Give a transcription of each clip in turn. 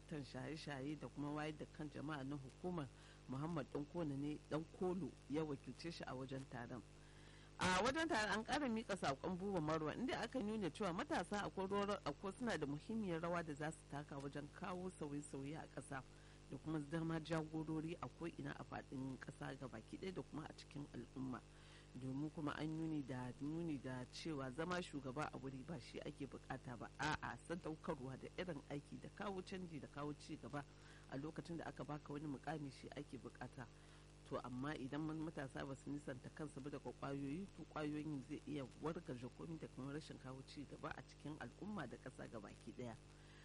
daraktan shaye-shaye da kuma wayar da kan jama'a na hukumar muhammad dankona ne dan kolo ya wakilce shi a wajen taron a wajen taron an kara mika sakon buba marwa inda aka nuna cewa matasa akwai suna da muhimmiyar rawa da za su taka wajen kawo sauye-sauye a ƙasa da kuma zama jagorori a ko'ina a faɗin ƙasa ga baki ɗaya da kuma a cikin al'umma domin kuma an nuni da nuni da cewa zama shugaba a wuri ba shi ake bukata ba a'a sadaukarwa da irin aiki da kawo canji da kawo ci gaba a lokacin da aka baka wani mukami shi ake bukata to amma idan matasa ba su nisanta kansu ba daga kwayoyi to kwayoyin zai iya wargaje komai da kuma rashin kawo ci gaba a cikin al'umma da ƙasa baki ɗaya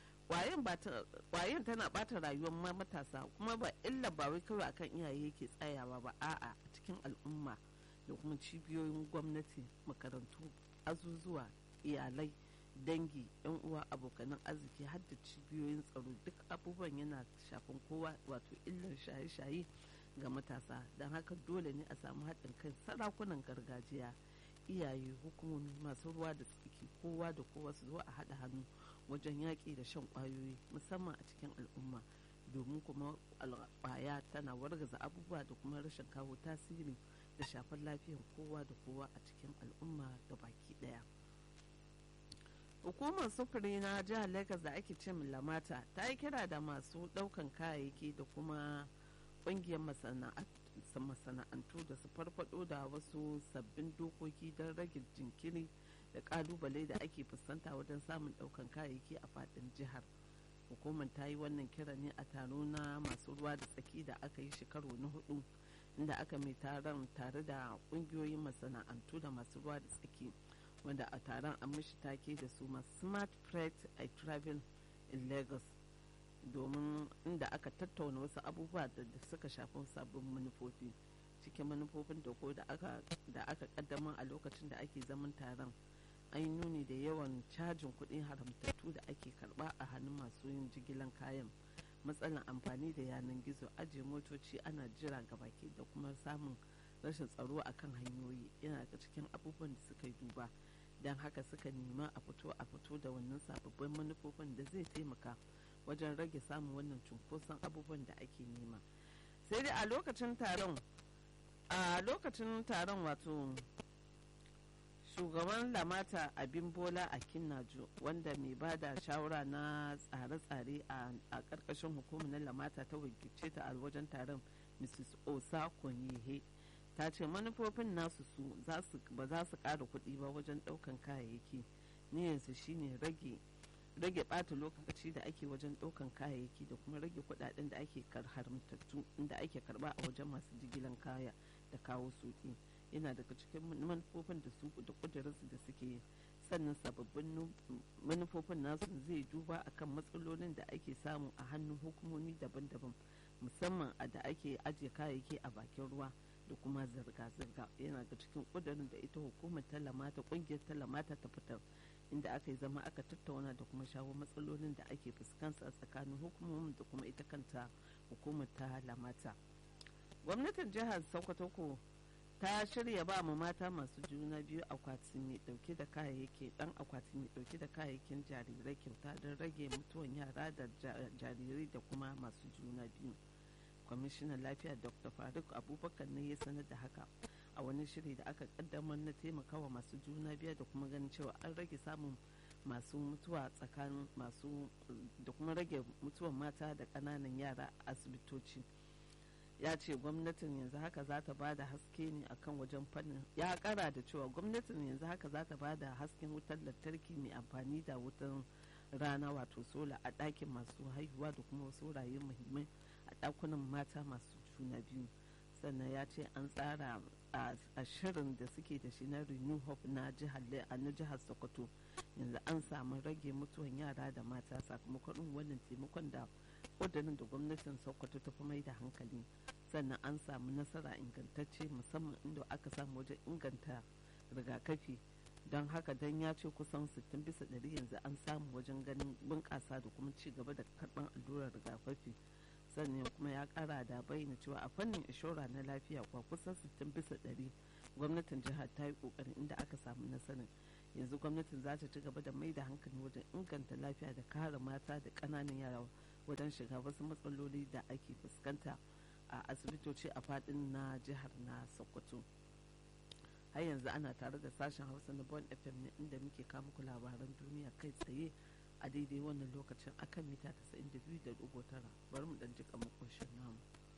kwayan tana bata rayuwar matasa kuma ba illa ba wai kawai akan iyaye yake tsayawa ba a'a a cikin al'umma da kuma cibiyoyin gwamnati makarantu azuzuwa iyalai dangi yan uwa abokanan arziki har da cibiyoyin tsaro duk abubuwan yana shafin kowa wato illar shaye-shaye ga matasa don haka dole ne a samu haɗin kai sarakunan gargajiya iyaye hukumomi masu ruwa da tsaki kowa da kowa su zo a haɗa hannu wajen yaƙi da shan ƙwayoyi musamman a cikin al'umma domin kuma ƙwaya tana wargaza abubuwa da kuma rashin kawo tasiri da shafar lafiyar kowa da kowa a cikin al'umma da baki ɗaya hukumar sufuri na jihar lagos da ake ce lamata ta yi kira da masu ɗaukan kayayyaki da kuma ƙungiyar masana'antu da su farfado da wasu sabbin dokoki don rage jinkiri da kalubale da ake fuskanta wajen samun daukan kayayyaki a fadin jihar hukumar ta yi wannan kira ne a taro na masu ruwa da tsaki da aka yi shekaru na hudu inda aka mai taron tare da kungiyoyin masana'antu da masu ruwa da tsaki wanda a taron an mishi take da su ma smart freight i travel in lagos domin inda aka tattauna wasu abubuwa da suka shafi sabbin manufofi cikin manufofin da ko da aka kaddamar a lokacin da ake zaman taron an yi nuni da yawan cajin kuɗin haramtattu da ake karba a hannun masu yin jigilan kayan matsalan amfani da yanar gizo ajiye motoci ana jira ga baki da kuma samun rashin tsaro a kan hanyoyi yana daga cikin abubuwan da suka yi duba don haka suka nema a fito a fito da wannan sababbin manufofin da zai taimaka wajen rage samun wannan cunkoson abubuwan da ake nema sai dai a lokacin taron a lokacin taron wato shugaban lamata abin bola a kinnajo wanda mai ba da shawara na tsare-tsare a ƙarƙashin hukumar lamata ta wakilce ta a wajen taron mrs osa konyehe ta ce manufofin nasu su ba za su ƙara kuɗi ba wajen ɗaukan kayayyaki niyyarsu shine rage rage ɓata lokaci da ake wajen ɗaukan kayayyaki da kuma rage kuɗaɗen da ake haramtattu inda ake karɓa a wajen masu jigilan kaya da kawo soki yana daga cikin manufofin da su da kudurinsu da suke sannan sababbin manufofin nasu zai duba akan matsalolin da ake samu a hannun hukumomi daban-daban musamman a da ake ajiye kayayyaki a bakin ruwa da kuma zirga-zirga yana da cikin kudurin da ita hukumar talamata kungiyar talamata ta fitar inda aka yi zama aka tattauna da kuma shawo matsalolin da ake fuskanta tsakanin hukumomin da kuma ita kanta hukumar ta lamata gwamnatin jihar sokoto ko ta shirya ba mu mata masu juna biyu akwati mai dauke da kayayyaki dan akwati mai dauke da kayayyakin jarirai kyauta don rage mutuwan yara da jarirai da kuma masu juna biyu kwamishinan lafiya dr faruk abubakar ne ya sanar da haka a wani shiri da aka kaddamar na taimakawa masu juna biyu da kuma ganin cewa an rage samun masu mutuwa tsakanin masu da kuma rage mutuwan mata da ƙananan yara a asibitoci ya ce gwamnatin yanzu haka za ta bada haske ne akan wajen fannin ya kara da cewa gwamnatin yanzu haka za ta bada hasken wutar lantarki mai amfani da wutar rana wato sola a ɗakin masu haihuwa da kuma wasu rayu muhimmai a ɗakunan mata masu juna biyu sannan ya ce an tsara a shirin da suke da shi na renew hope na jihar na jihar sokoto yanzu an samu rage mutuwan yara da mata sakamakon wannan taimakon da ƙudurin da gwamnatin sokoto ta fi mai da hankali sannan an samu nasara ingantacce musamman inda aka samu wajen inganta rigakafi don haka don ya ce kusan 60 bisa ɗari yanzu an samu wajen ganin bunƙasa da kuma ci gaba da karɓar allurar rigakafi sannan kuma ya ƙara da bayyana cewa a fannin inshora na lafiya kwa kusan 60 bisa ɗari gwamnatin jihar ta yi ƙoƙarin inda aka samu nasarar yanzu gwamnatin za ta ci gaba da mai da hankali wajen inganta lafiya da kare mata da ƙananan yara wajen shiga wasu matsaloli da ake fuskanta a asibitoci a fadin na jihar na sokoto har yanzu ana tare da sashen hausa na bon fm ne inda muke kama ku labaran duniya kai tsaye a daidai wannan lokacin akan mita 92.9 bari mu dan jika makoshin namu